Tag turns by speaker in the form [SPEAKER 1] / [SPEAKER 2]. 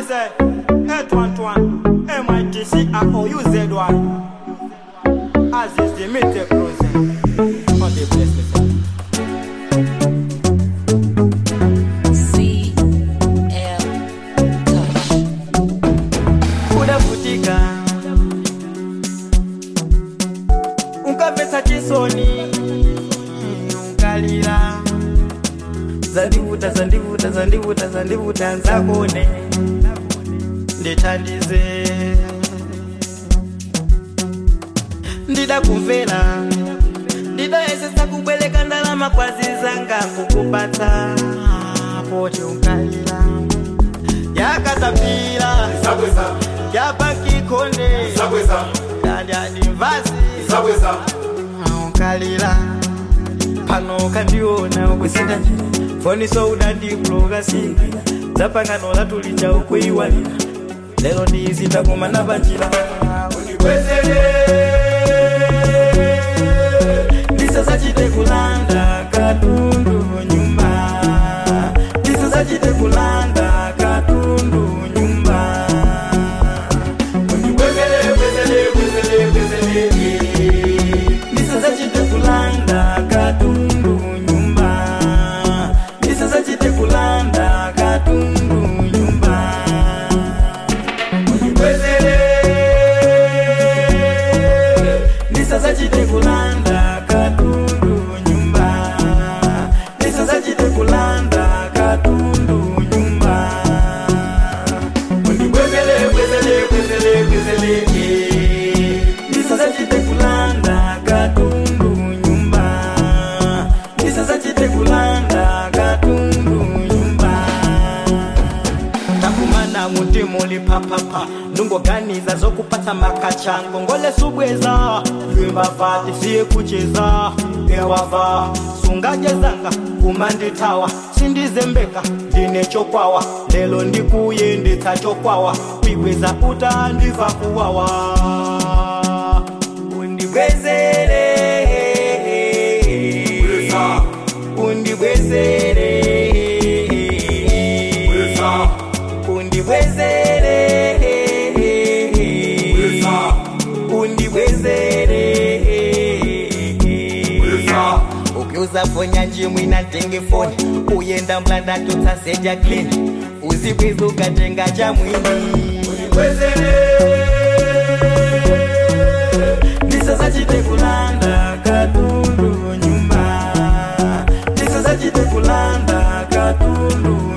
[SPEAKER 1] say H11 MITC ROUZ1 As is the meter cruising On the bless me sir
[SPEAKER 2] CL Touch.
[SPEAKER 1] kudavutika unkapesa chisoni unkalira zandivuta zandivuta zandivuta zandivuta nzakone ndithandize ndida kumvera ndidayesesa kubweleka ndalama kwazizanga kukupatsa poti unkalira yakatapira
[SPEAKER 3] Zabweza,
[SPEAKER 1] yapakikonde
[SPEAKER 3] zabweza,
[SPEAKER 1] kandyanimvazi
[SPEAKER 3] zabweza.
[SPEAKER 1] ukalira pano kandiona ukusinda njira foniso udandibloga singira dzapangano latulicha ukuiwalira lero ndizinda kumana panjira ndisasachite kulanda katundu nyumba ndisasachite kulanda katundu nyumba ndisasachite kulanda katundu nyumba ndisasachite kulanda katundu nyumba ndisasachite kulanda katundu nyumba ndisasachite kulanda katundu nyumba ndisasachite kulanda katundu nyumba ndisasachite kulanda katundu nyumba takumana mutimuli papapa ndungoganiza zokupata makacha ngongole subweza lwimbava tisiye kucheza pewava sungajezanga kumanditawa sindizembeka ndine chokwawa lelo ndikuye nditsachokwawa kwibweza utandiva kuwawa undibwezere
[SPEAKER 3] Bweza.
[SPEAKER 1] undibwezere
[SPEAKER 3] Bweza.
[SPEAKER 1] undibwezere
[SPEAKER 3] Bweza.
[SPEAKER 1] undibwezere
[SPEAKER 3] Bweza.
[SPEAKER 1] ukiuza fonya njimwi na tenge foni uyenda mlanda tutsaseja klini uzibwiza ukatenga cha mwini ndisasachite kulanda katundu nyumba ndisasachite kulanda katundu